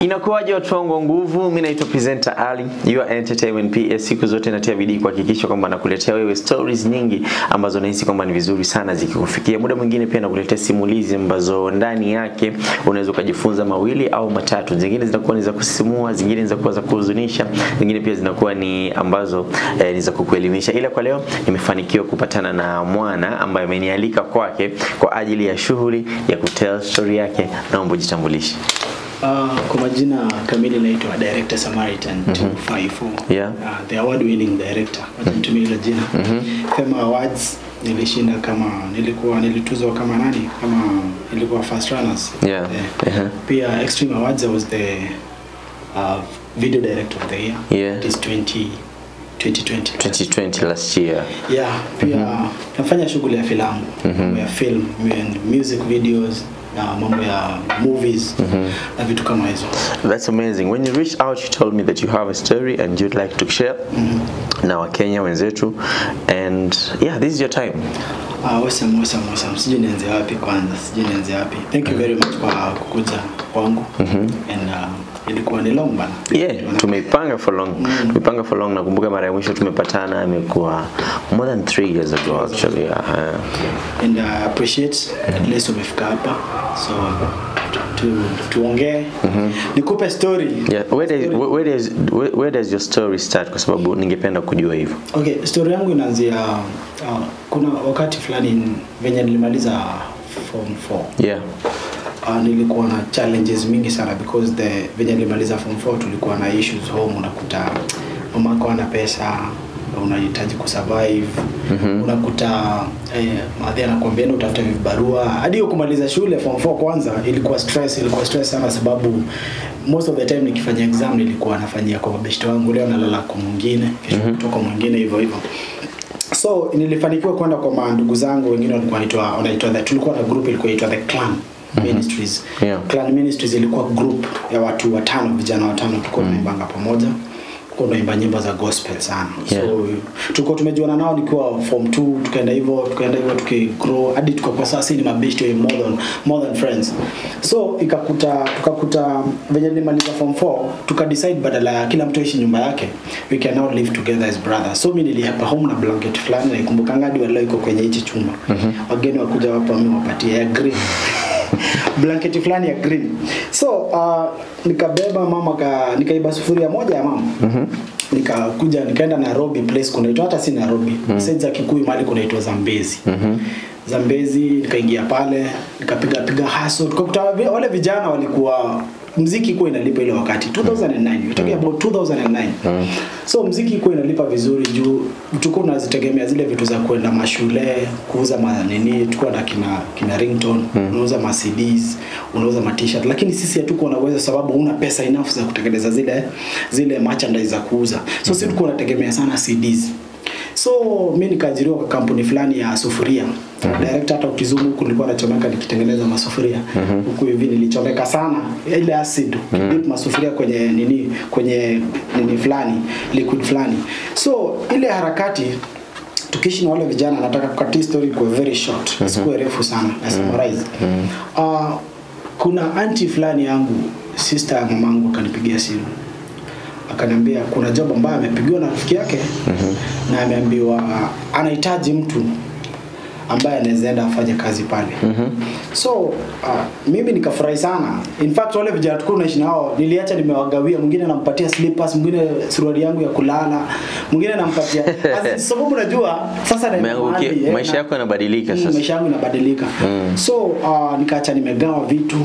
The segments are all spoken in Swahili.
Inakuwaje watu wangu wa nguvu? Mimi naitwa presenter Ali, your entertainment PS. Siku zote natia bidii kuhakikisha kwamba nakuletea wewe stories nyingi ambazo nahisi kwamba ni vizuri sana zikikufikia. Muda mwingine pia nakuletea simulizi ambazo ndani yake unaweza ukajifunza mawili au matatu. Zingine zinakuwa ni za kusisimua, zingine ni za kuwa za kuhuzunisha, zingine pia zinakuwa ni ambazo eh, ni za kukuelimisha. Ila kwa leo nimefanikiwa kupatana na mwana ambaye amenialika kwake kwa ajili ya shughuli ya kutell story yake. Naomba ujitambulishe. Uh, kwa majina kamili naitwa Director Samaritan 254. Yeah. Uh, the award winning director. Wacha nitumie hilo jina. Fema Awards nilishinda kama nilikuwa nilituzwa kama nani? Kama nilikuwa first runners. Yeah. Eh, Uh-huh. Pia Extreme Awards I was the uh, video director of the year. Yeah. It is 20 2020. 2020 last year. Yeah, pia nafanya shughuli ya filamu, mambo ya film, mu- music videos na mambo ya movies na vitu kama hizo. That's amazing. When you reached out, you told me that you have a story and you'd like to share na Wakenya wenzetu and yeah, this is your time. Ah, awesome, awesome, awesome. Sijui nianze wapi kwanza, sijui nianze wapi. Thank you very much kwa kukuja kwangu. And uh, ilikuwa ni long bana. Yeah, tumeipanga for long. Tumeipanga for long. Nakumbuka mara ya mwisho tumepatana imekuwa more than three years ago actually. Uh, And I appreciate at least umefika hapa. So tu, tuongee. Nikupe story. yeah, where does, where, does, where, where does your story start? Kwa sababu ningependa kujua hivyo. Okay, story yangu inaanzia uh, kuna wakati fulani venye nilimaliza form 4 Yeah. uh, nilikuwa na challenges mingi sana because the venye nilimaliza form 4 tulikuwa na issues home unakuta mamako ana pesa unahitaji kusurvive mm-hmm. unakuta eh, madhi anakuambia enda utafute vibarua hadi hiyo kumaliza shule form 4 kwanza ilikuwa stress ilikuwa stress sana sababu most of the time nikifanya exam nilikuwa nafanyia kwa mabeshte wangu leo nalala kwa mwingine kesho mm-hmm. kutoka mwingine hivyo hivyo so nilifanikiwa kwenda kwa mandugu zangu wengine walikuwa wanaitwa wanaitwa the tulikuwa na group ilikuwa inaitwa the clan ministries Yeah. clan ministries ilikuwa group ya watu watano vijana watano tulikuwa tunaimbanga pamoja tulikuwa tunaimba nyimbo za gospel sana Yeah. so tulikuwa tumejuana nao nikiwa form 2 tukaenda hivyo tukaenda hivyo tukigrow hadi tukakuwa sasa ni mabeshti wa more than, more than friends so ikakuta tukakuta venye nilimaliza form 4 tukadecide badala ya kila mtu aishi nyumba yake we can now live together as brothers so mi niliapa home na blanket fulani naikumbukanga hadi waleo iko kwenye hichi chumba wageni wakuja wapo mi wapatie ya green blanketi fulani ya green so uh, nikabeba mama ka, nikaiba sufuria moja ya mama mm-hmm. nikakuja nikaenda nairobi place kunaitwa hata si nairobi mm-hmm. side za kikuyu mahali kunaitwa zambezi mm-hmm. zambezi nikaingia pale nikapiga piga haso tukakuta vi- wale vijana walikuwa mziki ikuwa inalipa ile wakati 2009 we're talking about 2009 so mziki ikuwa inalipa vizuri juu tulikuwa tunazitegemea zile vitu za kwenda mashule kuuza manini tulikuwa na kina kina ringtone unauza ma CDs unauza ma t-shirt lakini sisi hatukuwa na uwezo sababu una pesa enough za kutengeneza zile zile merchandise za kuuza so sisi tulikuwa tunategemea sana CDs so mi nikaajiriwa kwa kampuni fulani ya sufuria director hata ukizumu huku nilikuwa nachomeka nikitengeneza masufuria huku hivi nilichomeka sana ile acid dip masufuria kwenye nini kwenye nini fulani liquid fulani so ile harakati tukiishi na wale vijana nataka kukatia story kwa very short isikuwe refu sana na summarize uh, kuna anti fulani yangu sister ya mamangu akanipigia simu akaniambia kuna job ambayo amepigiwa na rafiki yake na ameambiwa anahitaji mtu ambaye anaweza enda afanye kazi pale so uh, mimi nikafurahi sana in fact wale vijana tulikuwa tunaishi nao niliacha nimewagawia mwingine nampatia slippers mwingine suruali yangu ya kulala mwingine nampatia As in, sababu najua sasa naenda Umeangukia- mahali, eh, maisha na- yako yanabadilika Mm, sasa. maisha yangu inabadilika so uh, nikaacha nimegawa vitu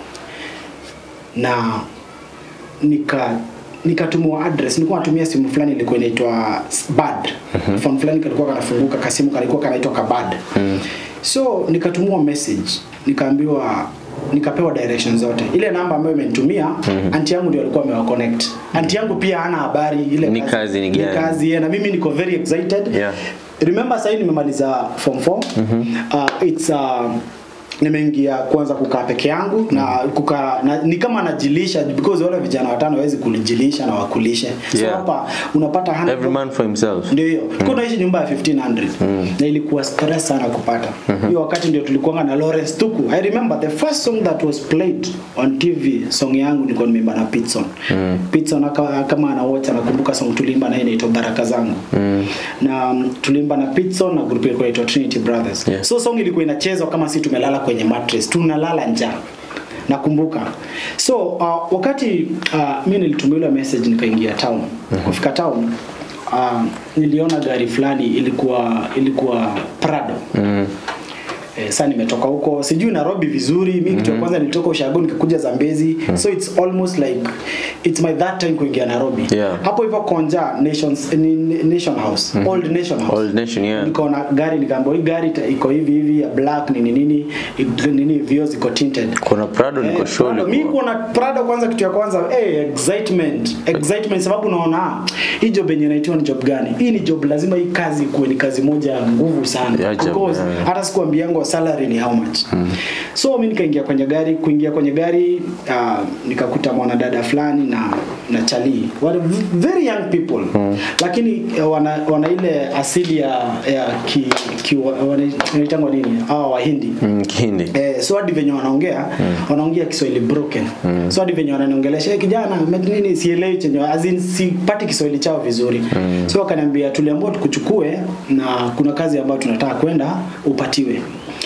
na nika nikatumiwa address nilikuwa natumia simu fulani ilikuwa inaitwa bad phone fulani kalikuwa kanafunguka kasimu kalikuwa kanaitwa kabad so nikatumiwa message nikaambiwa nikapewa direction zote ile namba ambayo imenitumia anti yangu ndio alikuwa amewa connect anti yangu pia hana habari ile Ni kazi ni gani? kazi yeah, na mimi niko very excited Yeah. remember sahii nimemaliza form 4 uh, it's uh, nimeingia kwanza kukaa peke yangu na kukaa na, ni kama najilisha because wale vijana watano hawezi kujilisha na wakulishe so Yeah. hapa unapata 100 Every man for himself. ndio hiyo mm. naishi nyumba ya 1500 na ilikuwa stress sana kupata hiyo wakati ndio tulikuwa na Lawrence Tuku I remember the first song that was played on TV song yangu nilikuwa nimeimba na Pitson mm. Pitson aka, kama ana watch anakumbuka song tulimba na yeye inaitwa Baraka zangu mm. na um, tulimba na Pitson na group ilikuwa inaitwa Trinity Brothers Yeah. so song ilikuwa inachezwa kama si tumelala kwenye mattress tunalala njaa nakumbuka so uh, wakati uh, mi nilitumia ile message nikaingia town kufika town uh, niliona gari fulani ilikuwa ilikuwa Prado Mm. Eh, sasa nimetoka huko sijui Nairobi vizuri mi kitu ya kwanza nilitoka Ushago nikakuja Zambezi so it's almost like it's my that time kuingia Nairobi Yeah. hapo hivyo Konja Nations ni- ni- Nation House Old Nation House Old Nation, yeah. nikaona gari nikaambiwa hii gari ita- iko hivi hivi ya black nini nini i- nini vioo ziko tinted Kuna Prado niko Eh, sure. Prado. Mi ulikuwa- kuona Prado kwanza kitu ya kwanza eh, excitement excitement sababu unaona ah, hii job yenye naitiwa ni job gani hii ni job lazima hii kazi kuwe ni kazi moja ya nguvu sana Ya job, because yeah. hata sikuambiango salary ni how much so mi nikaingia kwenye gari kuingia kwenye gari uh, nikakuta mwanadada fulani na na chali wale v- very young people lakini uh, wana, wana ile asili ya, ya ki, ki, wana- wanaitangwa nini hawa wahindi Mm, Kihindi. Eh, so hadi venye wanaongea wanaongea Kiswahili broken so hadi venye wananiongelesha "Eh, kijana ume- nini sielewi chenye as in sipati Kiswahili chao vizuri so wakaniambia tuliambiwa tukuchukue na kuna kazi ambayo tunataka kwenda upatiwe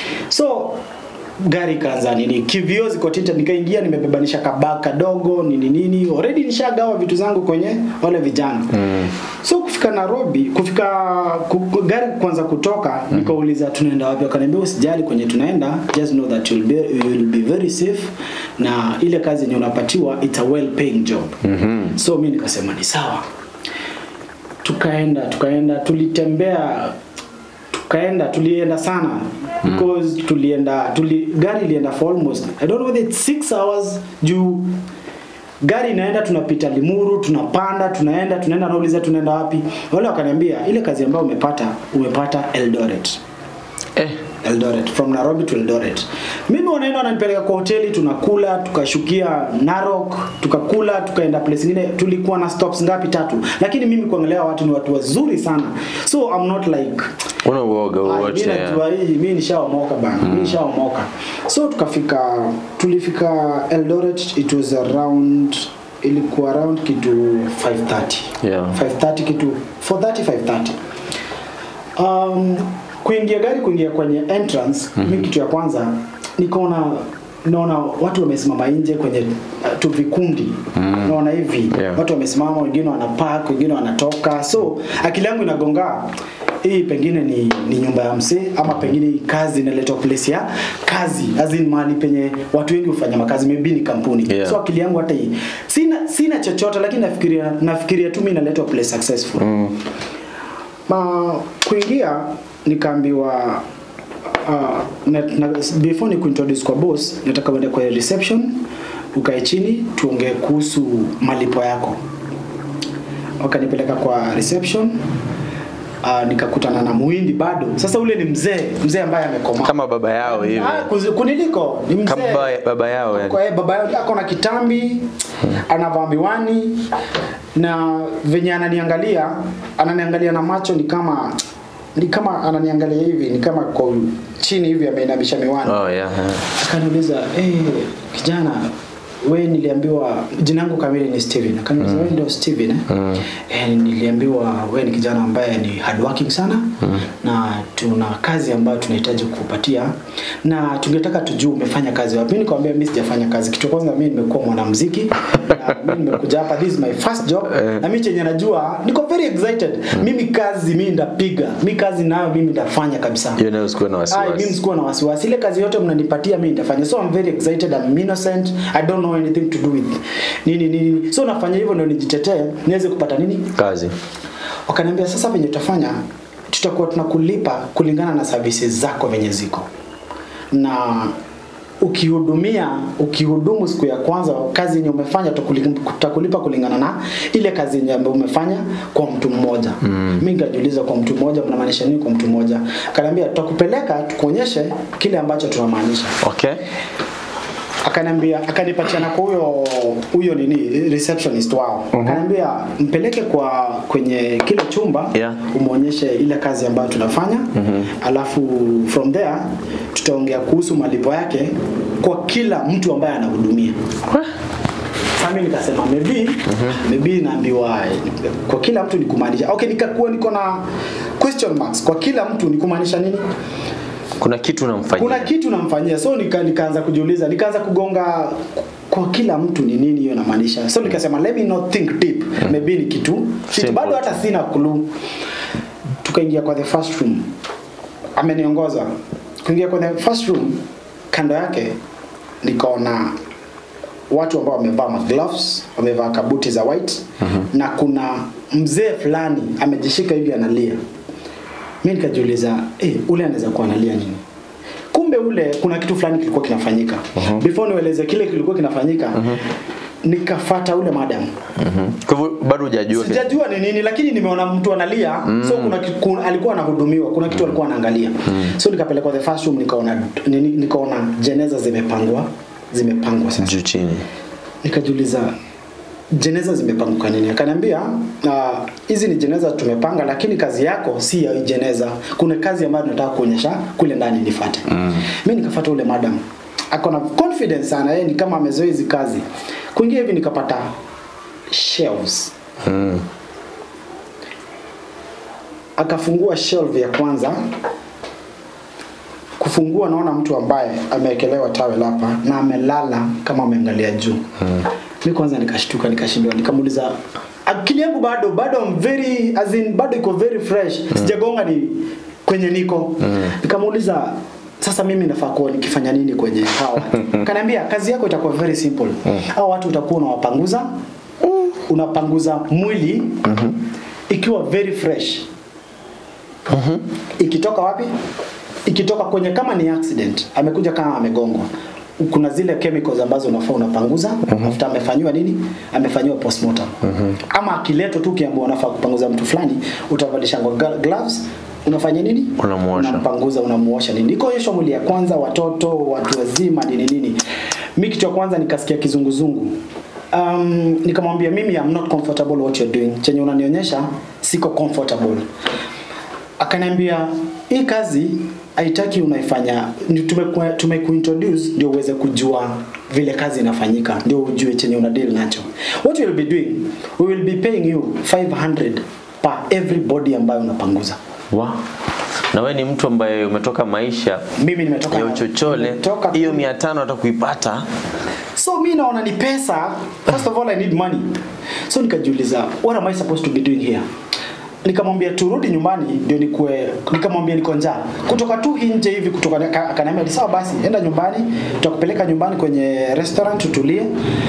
so gari kaanza nini kivio ziko tinted nikaingia nimebebanisha kabaka kadogo nini nini already nishagawa vitu zangu kwenye wale vijana mm. so kufika Nairobi kufika ku, ku- gari kwanza kutoka mm. nikauliza tunaenda wapi wakaniambia usijali kwenye tunaenda just know that you'll be, you'll be very safe na ile kazi yenye unapatiwa it's a well paying job mm-hmm. so mi nikasema ni sawa tukaenda tukaenda tulitembea tukaenda tulienda sana because tulienda tuli, gari ilienda for almost I don't know whether it's six hours juu gari inaenda tunapita Limuru tunapanda tunaenda tunaenda nauliza tunaenda wapi wale wakaniambia ile kazi ambayo umepata umepata Eldoret Eh, Eldoret from Nairobi to Eldoret. Mimi wanaenda wananipeleka kwa hoteli tunakula, tukashukia Narok, tukakula, tukaenda place nyingine. Tulikuwa na stops ngapi? Tatu. Lakini mimi kuangalia watu ni watu wazuri sana. So I'm not like una uoga "Ah, wowote. mimi yeah. najua hii, mimi nishaomoka bana. Mimi nishaomoka. So tukafika tulifika Eldoret it was around ilikuwa around kitu 5:30. Yeah. 5:30 kitu 4:30 5:30 um, kuingia gari kuingia kwenye entrance mm-hmm. mi kitu ya kwanza nikaona naona watu wamesimama nje kwenye uh, tu vikundi mm. naona hivi Yeah. watu wamesimama wengine wanapark wengine wanatoka so akili yangu inagonga hii pengine ni, ni nyumba ya msee ama pengine hii kazi inaletwa place ya kazi as in mahali penye watu wengi hufanya makazi maybe ni kampuni Yeah. so akili yangu hata hii sina sina chochote lakini nafikiria nafikiria tu mimi inaletwa place successful Mm. ma kuingia nikaambiwa uh, na, na, before ni kuintroduce kwa boss nataka uende kwa reception ukae chini tuongee kuhusu malipo yako wakanipeleka kwa reception uh, nikakutana na muhindi bado sasa ule ni mzee mzee ambaye amekomaa Kama baba yao hivi. Ah, kuzi- kuniliko ni mzee Kama baba, baba yao yani. kwa hiyo baba yao ako na kitambi anavaa miwani na venye ananiangalia ananiangalia na macho ni kama ni kama ananiangalia hivi ni kama kwa chini hivi ameinamisha miwani Oh yeah. yeah. akaniuliza hey, kijana we niliambiwa jina yangu kamili ni Steven akaniuliza mm. we ndio Steven eh? Mm. Eh, niliambiwa we ni kijana ambaye ni hardworking sana mm. na tuna kazi ambayo tunahitaji kukupatia na tungetaka tujue umefanya kazi wapi mimi nikamwambia mimi sijafanya kazi kitu cha kwanza mimi nimekuwa mwanamuziki na mimi nimekuja hapa this is my first job na mimi chenye najua niko very excited mimi kazi mimi ndapiga mimi kazi nayo mimi ndafanya kabisa Hiyo nayo usikuwe na Ai, mimi wasiwasi. sikuwa na wasiwasi. Ile kazi yote mnanipatia mimi nitafanya. So I'm very excited. I'm innocent. I don't know anything to do with nini nini. So nafanya hivyo ndio nijitetee niweze kupata nini? Kazi. Wakaniambia sasa venye tutafanya tutakuwa tunakulipa kulingana na services zako venye ziko. Na ukihudumia ukihudumu siku ya kwanza kazi yenye umefanya tutakuli- tutakulipa kulingana na ile kazi yenye ambayo umefanya kwa mtu mmoja mm. mi nikajiuliza kwa mtu mmoja mnamaanisha nini kwa mtu mmoja kaniambia tutakupeleka tukuonyeshe kile ambacho tunamaanisha Okay. akaniambia akanipatiana kwa huyo huyo nini receptionist wao akaniambia mpeleke kwa kwenye kile chumba Yeah. umwonyeshe ile kazi ambayo tunafanya alafu from there tutaongea kuhusu malipo yake kwa kila mtu ambaye anahudumia sasa mimi nikasema maybe maybe naambiwa kwa kila mtu ni kumaanisha okay nikakuwa niko na question marks kwa kila mtu ni kumaanisha nini Kuna kitu unamfanyia. kuna kitu namfanyia so nika, nikaanza kujiuliza nikaanza kugonga kwa kila mtu ni nini hiyo namaanisha so nikasema let me not think deep maybe ni kitu kitu Simple. bado hata sina clue tukaingia kwa the first room ameniongoza kuingia kwa the first room kando yake nikaona watu ambao wamevaa magloves wamevaa kabuti za white na kuna mzee fulani amejishika hivi analia mi nikajiuliza eh, ule anaweza kuwa analia nini kumbe ule kuna kitu fulani kilikuwa kinafanyika before nieleze kile kilikuwa kinafanyika nikafata ule madam Mhm. Kwa hivyo bado hujajua. sijajua ni nini lakini nimeona mtu analia so kuna, ki- kuna alikuwa anahudumiwa kuna kitu alikuwa anaangalia so nikapelekwa the first room nikaona nini- nikaona jeneza zimepangwa zimepangwa sasa juu chini. nikajiuliza jeneza zimepangwa kwa nini akaniambia "Ah, hizi ni jeneza tumepanga lakini kazi yako si ya hii jeneza kuna kazi ambayo tunataka kuonyesha kule ndani nifate mm. mi nikafata ule madam ako na confidence sana yeye ni kama amezoea hizi kazi kuingia hivi nikapata shelves Mm. akafungua shelf ya kwanza kufungua naona mtu ambaye amewekelewa tawel hapa na amelala kama ameangalia juu hmm. mi kwanza nikashtuka nikashindwa nikamuuliza akili yangu bado bado I'm very as in, bado iko very fresh hmm. sijagonga ni kwenye niko hmm. nikamuuliza sasa mimi nafaa kuwa nikifanya nini kwenye hawa watu kaniambia kazi yako itakuwa very simple hao watu utakuwa unawapanguza unapanguza mwili ikiwa very fresh ikitoka wapi ikitoka kwenye kama ni accident amekuja kama amegongwa kuna zile chemicals ambazo unafaa unapanguza after amefanyiwa nini amefanyiwa postmortem ama akiletwa tu ukiambiwa unafaa kupanguza mtu fulani utavalisha gla- gloves unafanya nini Unamuosha. unampanguza unamuosha nini ikoonyeshwa mwili ya kwanza watoto watu wazima nini nini mi kitu ya kwanza nikasikia kizunguzungu um, nikamwambia mimi I'm not comfortable what you're doing chenye unanionyesha siko comfortable akaniambia hii kazi haitaki unaifanya ni tumeku- tumekuintroduce ndio uweze kujua vile kazi inafanyika ndio ujue chenye una deal nacho what we'll be doing we will be paying you 500 per everybody ambayo unapanguza Wa. Na wewe ni mtu ambaye umetoka maisha mimi nimetoka ya uchochole, nimetoka- hiyo mia tano hata kuipata so mi naona ni pesa first of all i need money so nikajiuliza what am i supposed to be doing here nikamwambia turudi nyumbani ndio nikue nikamwambia niko njaa kutoka tu hii nje hivi kutoka aka- akaniambia sawa basi enda nyumbani tutakupeleka nyumbani kwenye restaurant tutulie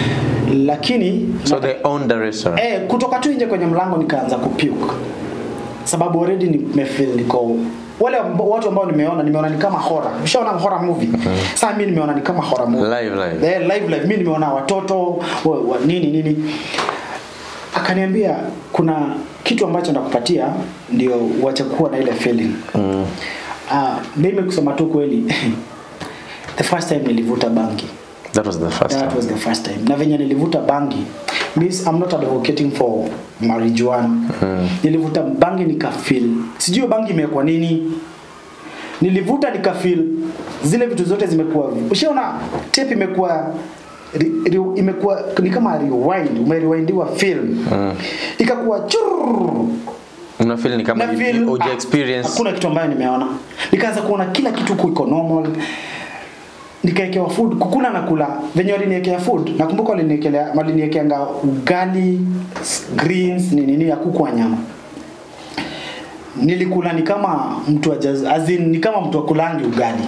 lakini so they own the restaurant. eh, kutoka tu nje kwenye mlango nikaanza kupuke sababu already nimefeel niko wale amb- watu ambao nimeona nimeona ni kama horror ushaona horror movie sasa mimi nimeona ni kama horror movie Live live. eh, live live mimi nimeona watoto wa, wa, nini nini akaniambia kuna kitu ambacho ndakupatia ndio uache kuwa na ile feeling Mm. ah mimi kusema tu kweli the first time nilivuta bangi That was the first that time. was the first time na venye nilivuta bangi means I'm not advocating for marijuana nilivuta bangi nikafeel sijui hiyo bangi imekuwa nini nilivuta nikafeel zile vitu zote zimekuwa ushaona tape imekuwa ri, ri, imekuwa ni kama rewind umerewindiwa film ikakuwa churr Una feel ni kama na feel uji ah, experience. hakuna kitu ambayo nimeona nikaanza kuona kila kitu huku iko normal nikaekewa food kukula na kula venye waliniekea food nakumbuka waliniekelea waliniekeanga ugali s- greens ni nini ya kuku wa nyama nilikula ni kama mtu wa jaz, as in, ni kama mtu akulangi ugali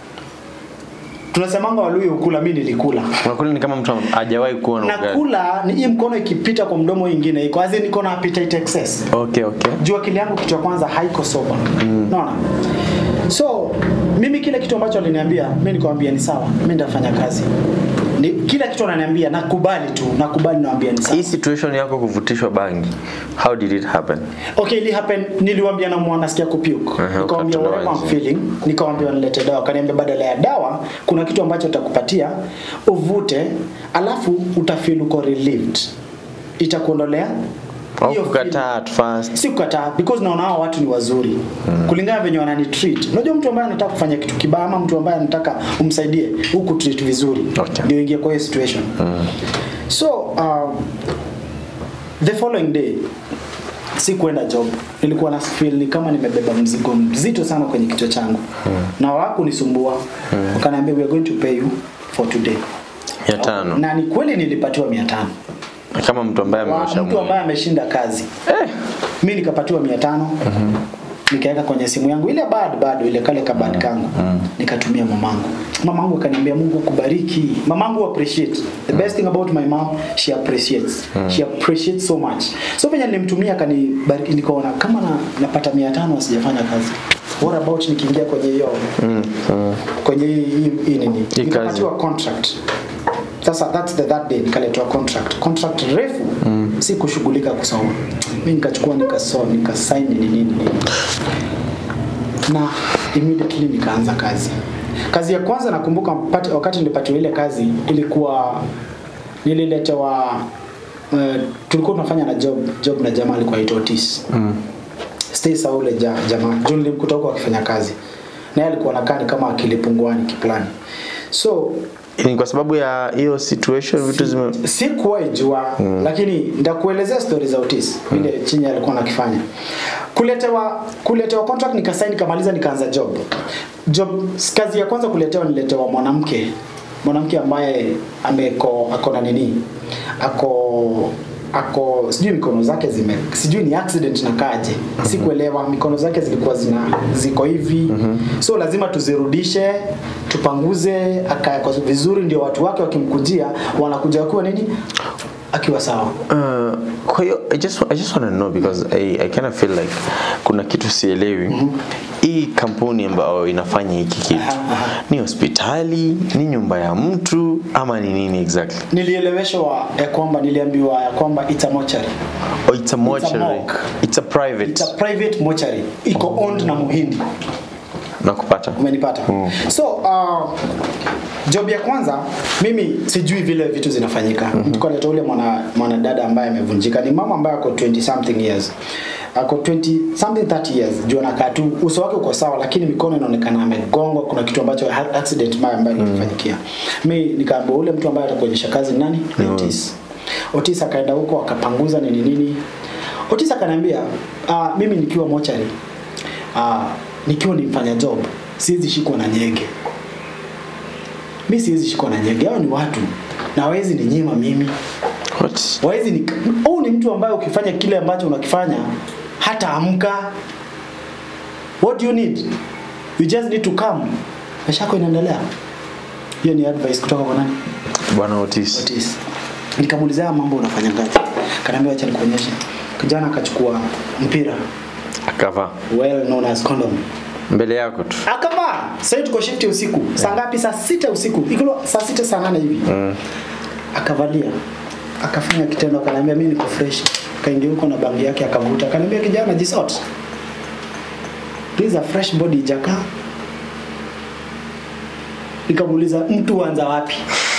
tunasemanga waluyo ukula mi nilikula Unakula ni kama mtu hajawahi kuona ugali. nakula ni hii mkono ikipita kwa mdomo ingine iko as in niko na appetite excess Okay, okay. juu akili yangu kitu ya kwanza haiko soba mm. naona so mimi kile kitu ambacho aliniambia mimi nikamwambia ni sawa mimi nitafanya kazi ni, kila kitu ananiambia nakubali tu nakubali naambia ni sawa hii situation yako kuvutishwa bangi how did it happen okay ili happen niliwaambia na mwana nasikia kupuke Aha, nikamwambia ukatoa whatever I'm nje. feeling nikamwambia wanilete dawa kaniambia badala ya dawa kuna kitu ambacho utakupatia uvute alafu utafeel uko relieved itakuondolea au hiyo kukataa at first si kukataa because naona hao watu ni wazuri mm. kulingana venye wanani treat unajua mtu ambaye anataka kufanya kitu kibaya ama mtu ambaye anataka umsaidie huku treat vizuri Okay. ndio ingie kwa hiyo situation mm. so uh, the following day si kwenda job nilikuwa na feel ni kama nimebeba mzigo mzito sana kwenye kichwa changu mm. na hawakunisumbua mm. wakaniambia we are going to pay you for today mia tano na ni kweli nilipatiwa mia tano kama mtu ambaye wa ameosha mtu mwili ambaye ameshinda kazi eh. mi nikapatiwa mia tano nikaweka kwenye simu yangu ile bad bado ile kale kabad kangu nikatumia mamangu mamangu akaniambia mungu akubariki mamangu appreciate the best thing about my mom she appreciates she appreciates so much so venye nilimtumia akanibariki nikaona kama na, napata mia tano sijafanya kazi what about nikiingia kwenye hiyo kwenye hii hii- hii nini kazi. nikapatiwa contract sasa that's the that day nikaletwa contract contract refu mm. si kushughulika kusoma mi nikachukua nikasoma nikasign nini nini nini na immediately nikaanza kazi kazi ya kwanza nakumbuka pati- wakati nilipatiwa ile kazi ilikuwa nililetewa uh, tulikuwa tunafanya na job job na jamaa alikuwa aitwa Otis mm. stay saule ja, jamaa juu nilimkuta huko akifanya kazi naye alikuwa nakaa ni kama akilipunguani kiplani so ni kwa sababu ya hiyo situation vitu zime sikuwahi jua mm. lakini ndakuelezea stori za Otis vile mm. chinyi alikuwa nakifanya kuletewa kuletewa contract nikasaini nikamaliza nikaanza job job kazi ya kwanza kuletewa niletewa mwanamke mwanamke ambaye ameko ako na nini ako ako sijui mikono zake zime sijui ni accident na kaje sikuelewa mikono zake zilikuwa zina ziko hivi so lazima tuzirudishe tupanguze akawekwa vizuri ndio watu wake wakimkujia wanakuja kuwa nini akiwa sawa Uh, kwa hiyo I just, I just want to know because I, I kind of feel like kuna kitu sielewi hii kampuni ambayo inafanya hiki kitu ni hospitali ni nyumba ya mtu ama ni nini exactly nilieleweshwa ya kwamba niliambiwa ya kwamba it's a mortuary oh, it's a mortuary morgue. it's a private it's a private mortuary iko owned na muhindi nakupata umenipata Mm. so uh, job ya kwanza mimi sijui vile vitu zinafanyika mm-hmm. tukaleta ule mwana mwanadada ambaye amevunjika ni mama ambaye ako 20 something years ako 20 something 30 years juu anakaa tu uso wake uko sawa lakini mikono inaonekana amegongwa kuna kitu ambacho ha- accident mbaya ambayo ilimfanyikia mi nikaambia ule mtu ambaye atakuonyesha kazi ni nani ni Otis Otis akaenda huko akapanguza nini nini Otis akaniambia uh, mimi nikiwa mochari uh, nikiwa ni mfanya job siwezi shikwa na nyege mi siwezi shikwa na nyege hao ni watu na hawezi ni nyima mimi What? wawezi ni huu ni mtu ambaye ukifanya kile ambacho unakifanya hata amka what do you need you just need to come maisha yako inaendelea hiyo ni advice kutoka kwa nani bwana Otis Otis. Nikamuuliza haya mambo unafanya ngapi? Kaniambia acha nikuonyeshe. Kijana akachukua mpira akavaa well known as condom. mbele yako tu Akavaa. Sasa tuko shift ya usiku. Saa ngapi? Saa sita usiku. Iko saa sita saa nane hivi. mm. Akavalia. Akafanya kitendo akaniambia mimi niko fresh. Kaingia huko na bangi yake akavuta. Akaniambia kijana jisort. This is a fresh body jaka. Nikamuuliza mtu huanza wapi?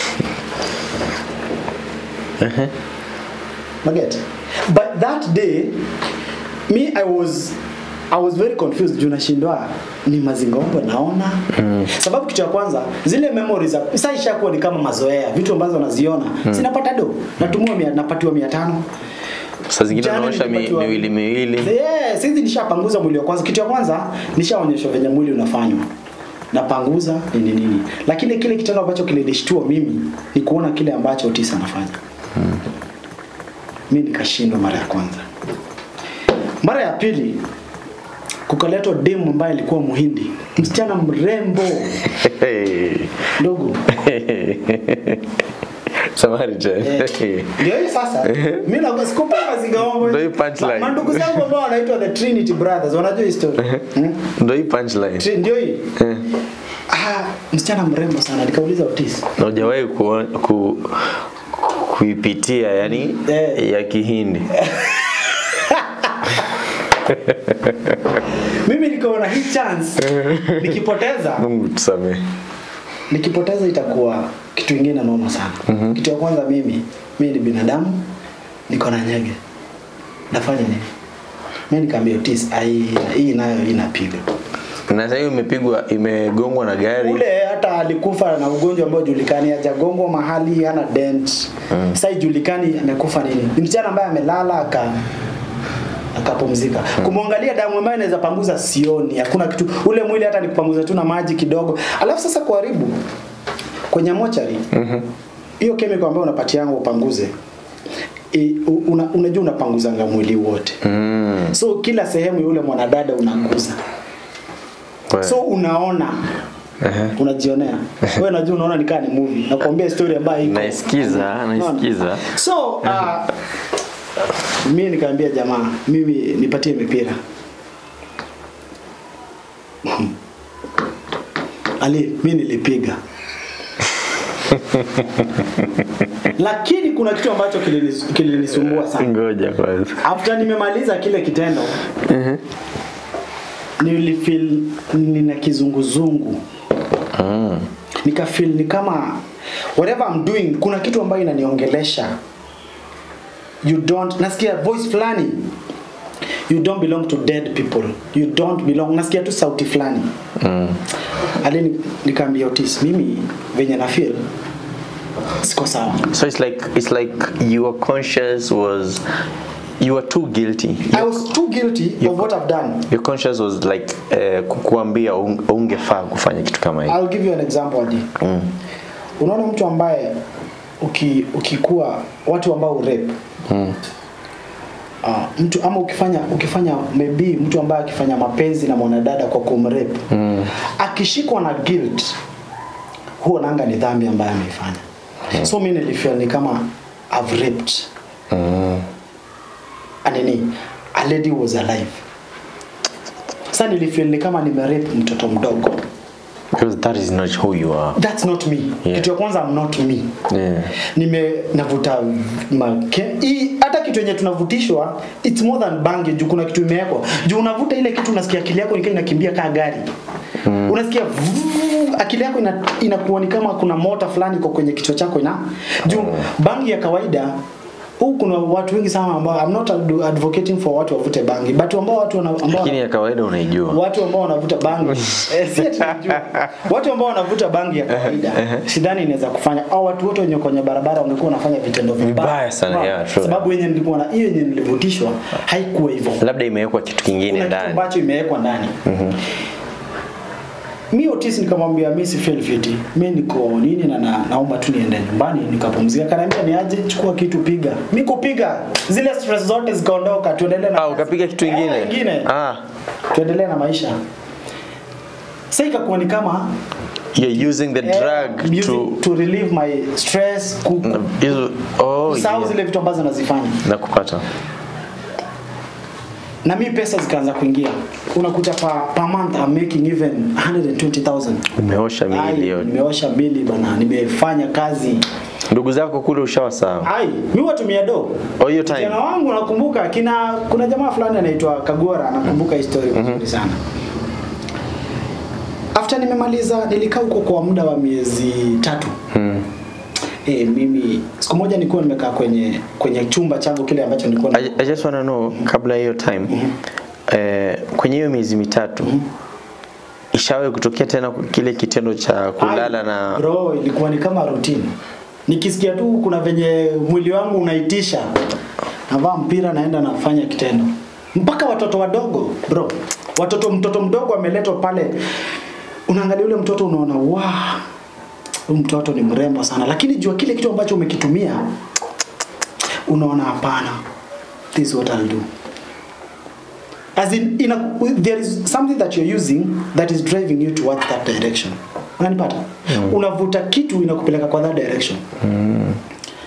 Maget. But that day me I was I was very confused juu nashindwa ni mazingombo naona mm. sababu kitu ya kwanza zile memories za- sasa ishakuwa ni kama mazoea vitu ambazo naziona mm. sinapata do natumia mia, napatiwa mia tano saa zingine Jana unaosha mi, nilipatiwa- miwili miwili Yeah, sisi nishapanguza mwili wa kwanza. Kitu ya kwanza nishaonyeshwa venye mwili unafanywa. Napanguza nini nini. Lakini kile kitendo ambacho kilinishtua mimi ni kuona kile ambacho Otis anafanya. Mimi nikashindwa mara ya kwanza. Mara ya pili kukaletwa demu ambaye alikuwa Muhindi, msichana mrembo Hey. ndogo. Samaritan. Eh, ndio hii sasa mimi na sikupa mazingaombo Ndio hii punchline. mandugu zangu ambao wanaitwa the Trinity Brothers wanajua hii story Hmm? Ndio hii punchline. Tri- ndio hii Eh. ah msichana mrembo sana nikauliza Otis Na hujawahi ku, ku, kuipitia yani Eh. ya Kihindi. mimi nikaona hii chance nikipoteza Mungu tusamee. nikipoteza itakuwa kitu ingine noma sana mm-hmm. kitu ya kwanza mimi mimi ni binadamu niko na nyege nafanya nini mimi nikaambia Otis ai hii nayo inapiga Na sasa hiyo imepigwa imegongwa na gari. ule hata alikufa na ugonjwa ambao julikani hajagongwa mahali hana dent mm. sasa ijulikani amekufa nini ni msichana ambaye amelala aka akapumzika mm. kumwangalia damu ambayo inaweza panguza sioni hakuna kitu ule mwili hata nikupanguza tu na maji kidogo alafu sasa kuharibu kwenye mochari mm-hmm. hiyo chemical ambayo unapatianga upanguze i- u- una, unajua unapanguzanga mwili wote Mm. so kila sehemu ya ule mwanadada unaguza Kwa- so unaona unajionea wewe unajua unaona nikaa ni movie nakwambia story ambayo iko Naisikiza, Unaona? naisikiza. so uh, mi nikaambia jamaa mimi nipatie mipira ali mi nilipiga lakini kuna kitu ambacho kilinis- kilinisumbua sana Ngoja kwanza. after nimemaliza kile kitendo nilifeel nina kizunguzungu Mm. nikafeel ni kama whatever I'm doing kuna kitu ambayo inaniongelesha you don't nasikia voice fulani you don't belong to dead people you don't belong nasikia tu sauti fulani Mm. ali nikaambia Otis mimi venye na feel siko sawa So it's like it's like your conscience was you were too guilty. I was too guilty of what I've done Your conscience was like uh, kukuambia un- ungefaa kufanya kitu kama hiyo. I'll give you an example Adi. Mm. Unaona mtu ambaye uki, ukikuwa watu ambao rape Mm. uh, mtu ama ukifanya ukifanya maybe mtu ambaye akifanya mapenzi na mwanadada kwa kumrape mm. akishikwa na guilt huo nanga ni dhambi ambayo ameifanya mm. so mimi nilifeel ni kama I've raped Mm. anini a lady was alive sasa nilifeel ni kama nimerape mtoto mdogo Because that is not who you are. that's not me Yeah. kitu ya kwanza I'm not me Yeah. nime navuta make hii hata kitu yenye tunavutishwa it's more than bangi juu kuna kitu imewekwa juu unavuta ile kitu unasikia akili yako nikaa inakimbia kaa gari mm. unasikia vuuu, akili yako ina, inakuwa ni kama kuna mota fulani iko kwenye kichwa chako ina juu bangi ya kawaida huu kuna watu wengi sana ambao I'm not ad- advocating for watu wavute bangi but ambao watu wana, ambao Lakini ya kawaida unaijua. watu ambao wanavuta bangi eh, si ati najua. watu ambao wanavuta bangi ya kawaida sidhani inaweza kufanya au watu wote wenye kwenye barabara wangekuwa wanafanya vitendo vibaya Vibaya sana, Unaona? yeah, true. sababu yenye nilikuwa na hiyo yenye nilivutishwa haikuwa hivyo Labda imewekwa kitu kingine kuna kitu ndani. ambacho imewekwa ndani mi Otis nikamwambia mi si feel fit mi niko nini na, na naomba tu niende nyumbani nikapumzika kanaambia ni aje chukua kitu piga mi kupiga zile stress zote zikaondoka tuendelee na Ah, ukapiga kitu Eh, ingine. ingine Ah, tuendelee na maisha sasa ikakuwa ni kama you're using the eh, drug using- to to relieve my stress ku, ku, hizo oh kusahau yeah. zile vitu ambazo nazifanya na kupata. na mi pesa zikaanza kuingia unakuta pa, per month I'm making even 120,000 Umeosha Ai, miili yote. nimeosha bili bana nimefanya kazi Ndugu zako kule ushawasawa. ai mi watumia do Oh, hiyo time. Kijana wangu nakumbuka kina kuna jamaa fulani anaitwa Kagora nakumbuka historia vizuri sana. After nimemaliza nilikaa huko kwa muda wa miezi tatu. Mm. Eh, mimi siku moja nilikuwa nimekaa kwenye kwenye chumba changu kile ambacho nilikuwa I, I just want to know kabla hiyo time eh, kwenye hiyo miezi mitatu ishawahi kutokea tena kile kitendo cha kulala Ai, na bro ilikuwa ni kama routine. Nikisikia tu kuna venye mwili wangu unaitisha navaa mpira naenda nafanya kitendo. Mpaka watoto wadogo bro. Watoto mtoto mdogo ameletwa pale unaangalia ule mtoto unaona wow huyu mtoto ni mrembo sana lakini jua kile kitu ambacho umekitumia unaona hapana this is what I'll do as in, in a, there is something that you're using that is driving you towards that direction unanipata mm. unavuta kitu inakupeleka kwa that direction mm.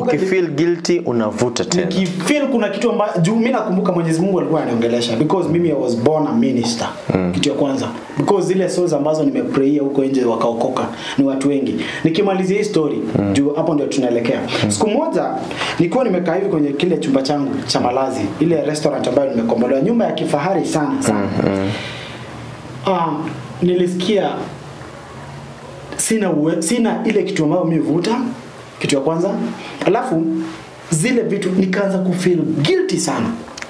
ukifeel guilty unavuta tena nikifeel kuna kitu ambayo juu mimi nakumbuka Mwenyezi Mungu alikuwa aniongelesha because mimi I was born a minister kitu ya kwanza because zile souls ambazo nimeprayia huko nje wakaokoka ni watu wengi nikimalizia hii story juu hapo ndio tunaelekea siku moja nilikuwa nimekaa hivi kwenye kile chumba changu cha malazi ile restaurant ambayo nimekombolewa nyumba ya kifahari sana sana ah nilisikia sina uwe, sina ile kitu ambayo mimi vuta kitu ya kwanza alafu zile vitu nikaanza kufeel guilty sana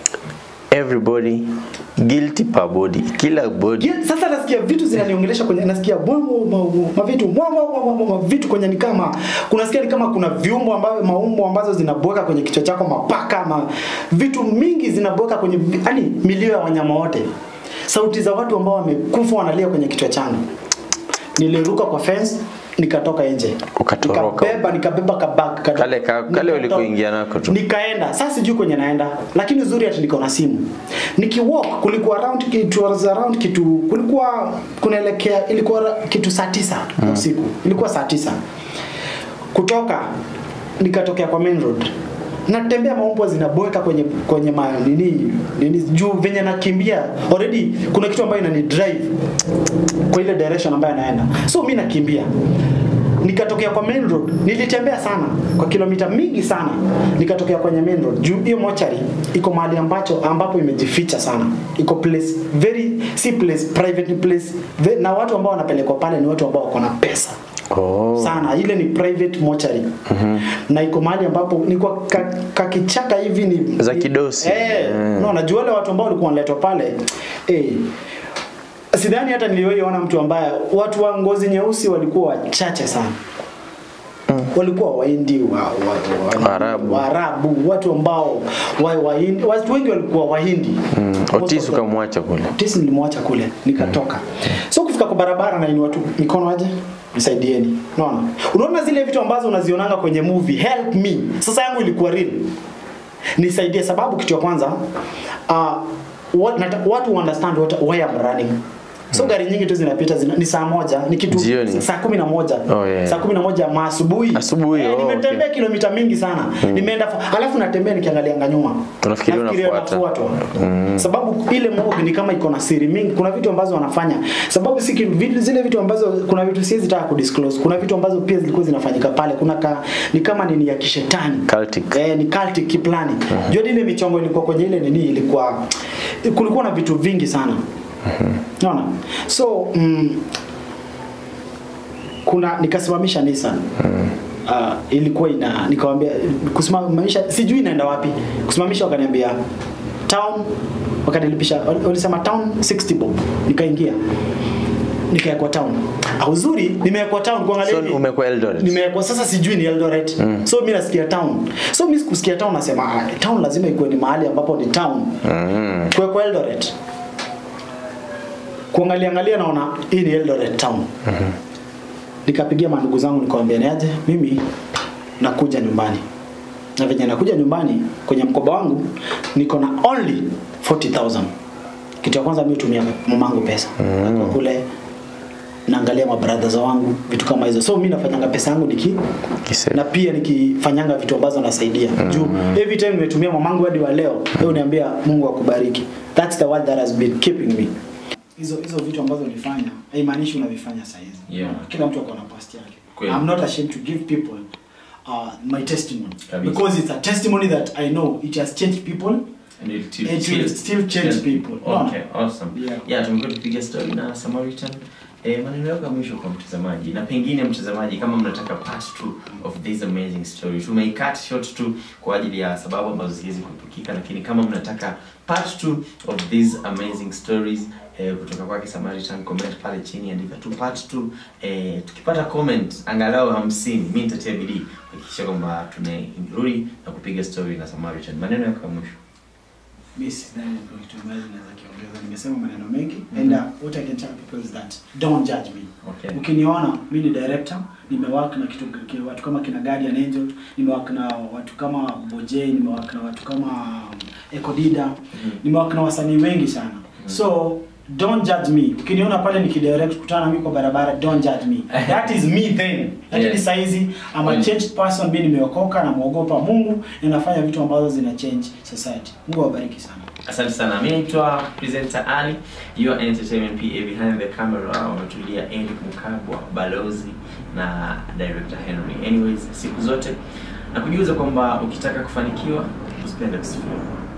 everybody guilty per body kila body Guilt- sasa nasikia vitu zinaniongelesha kwenye nasikia bongo ma- mavitu mwa- mwa- mwa- mwa- mwa- vitu kwenye ni kama kunasikia ni kama kuna viumbo ambavyo maumbo ambazo zinabweka kwenye kichwa chako mapaka ma, vitu mingi zinabweka kwenye yani milio ya wanyama wote sauti za watu ambao wamekufa wanalia kwenye kichwa changu niliruka kwa fence nikatoka nje Ukatoroka. nikabeba nikabeba kabag kadogo. Kale ka- kale Nikatoka. ulikoingia nako tu. nikaenda sasa sijui kwenye naenda lakini uzuri ati niko na simu nikiwalk kulikuwa around it was around kitu kulikuwa kunaelekea ilikuwa ra- kitu saa tisa mm. usiku ilikuwa saa tisa kutoka nikatokea kwa main road natembea maumbwa zinaboeka kwenye kwenye ma, nini, nini juu venye nakimbia already kuna kitu ambayo inani drive kwa ile direction ambayo naenda so mi nakimbia nikatokea kwa main road nilitembea sana kwa kilomita mingi sana nikatokea kwenye main road juu hiyo mochari iko mahali ambacho ambapo imejificha sana iko place very si place private place ve, na watu ambao wanapelekwa pale ni watu ambao wako na pesa oh. sana ile ni private mortuary na iko mahali ambapo ni kwa ka- kakichaka hivi ni Za ni- kidosi. eh Mm. no najua wale watu ambao walikuwa wanaletwa pale eh sidhani hata niliwahi mtu ambaye watu wa ngozi nyeusi walikuwa wachache sana walikuwa waindi wa, wa, wa, Waarabu. Waarabu, watu ambao wa, waindi, watu wengi walikuwa wahindi mm. Most Otis of them. ukamwacha kule Tisi nilimwacha kule nikatoka. So kufika kwa barabara na ni watu mikono aje nisaidieni. Unaona? Unaona zile vitu ambazo unazionanga kwenye movie help me. Sasa yangu ilikuwa real. Nisaidie sababu kitu ya kwanza uh, what, nata, watu understand what, why I'm running. So gari nyingi tu zinapita zina, ni saa moja ni kitu Jioni. saa kumi na moja Oh, yeah. saa kumi na moja ma asubuhi Asubuhi, eh, oh, nimetembea kilomita mingi sana nimeenda fa- alafu natembea nikiangalianga nyuma Unafikiria Nafikiria unafuata. nafuatwa sababu ile morgue ni kama iko na siri mingi kuna vitu ambazo wanafanya sababu si kitu- vitu, zile vitu ambazo kuna vitu siwezi taka kudisclose kuna vitu ambazo pia zilikuwa zinafanyika pale kuna ka, ni kama nini ya kishetani Cultic. eh, ni cultic kiplani uh-huh. jua ile michongo ilikuwa kwenye ile nini ilikuwa kulikuwa na vitu vingi sana naona so mm, kuna nikasimamisha Nissan uh, ilikuwa ina nikamwambia kusimamisha sijui inaenda wapi kusimamisha wakaniambia town wakanilipisha wal- walisema town 60 bob nikaingia nikaekwa town Ah, uzuri nimewekwa town kuangalia So, hivi. umekuwa Eldoret? nimewekwa sasa sijui ni Eldoret mm. so mimi nasikia town so mimi sikusikia town nasema ah, town lazima ikuwe ni mahali ambapo ni town mm. kuwekwa Eldoret kuangalia angalia naona hii ni Eldoret town nikapigia mandugu zangu nikamwambia niaje mimi nakuja nyumbani na venye nakuja nyumbani kwenye mkoba wangu niko na only 40000 kitu ya kwanza mimi hutumia mamangu pesa mm. kule naangalia mabrothers wangu vitu kama hizo so mimi nafanyanga pesa yangu niki Kise. na pia nikifanyanga vitu ambazo nasaidia mm. juu every time nimetumia mamangu hadi wa leo mm. leo niambia Mungu akubariki that's the word that has been keeping me hizo hizo vitu ambazo nilifanya haimaanishi unavifanya saa hizi Yeah. kila mtu ako na past yake Kweli. I'm not ashamed to give people uh, my testimony Kabisa. because it's a testimony that I know it has changed people And it still, It will still change people. Okay, awesome. Yeah. Yeah, tumekuwa tukipiga story na Samaritan. Eh, maneno yako ya mwisho kwa mtazamaji na pengine mtazamaji kama mnataka part 2 of this amazing story tumeicut short tu kwa ajili ya sababu ambazo siwezi kupikika lakini kama mnataka part 2 of these amazing stories eh, kutoka kwake Samaritan comment pale chini andika tu part 2 eh, tukipata comment angalau 50 mimi nitatia bidii kuhakikisha kwamba tunarudi na kupiga story na Samaritan maneno yako ya mwisho mi sidhani kuna kitu ambacho naweza kiongeza nimesema maneno mengi and uh, what I can tell people is that don't judge me Okay. ukiniona mi ni director nimework na kitu ki- watu kama kina Guardian Angel nimework na watu kama Boje nimework na watu kama um, Ekodida nimework na wasanii wengi sana so don't judge me ukiniona pale nikidirect kutana na mimi kwa barabara don't judge me that is me then lakini Yes. saa hizi I'm a Well- changed person mimi nimeokoka na muogopa Mungu na nafanya vitu ambazo zina change society Mungu awabariki sana Asante sana. Mimi naitwa presenter Ali, your entertainment PA behind the camera. Wametulia Eric Mukabwa, balozi na director Henry. Anyways, siku zote nakujuza kwamba ukitaka kufanikiwa usipende kusifiwa.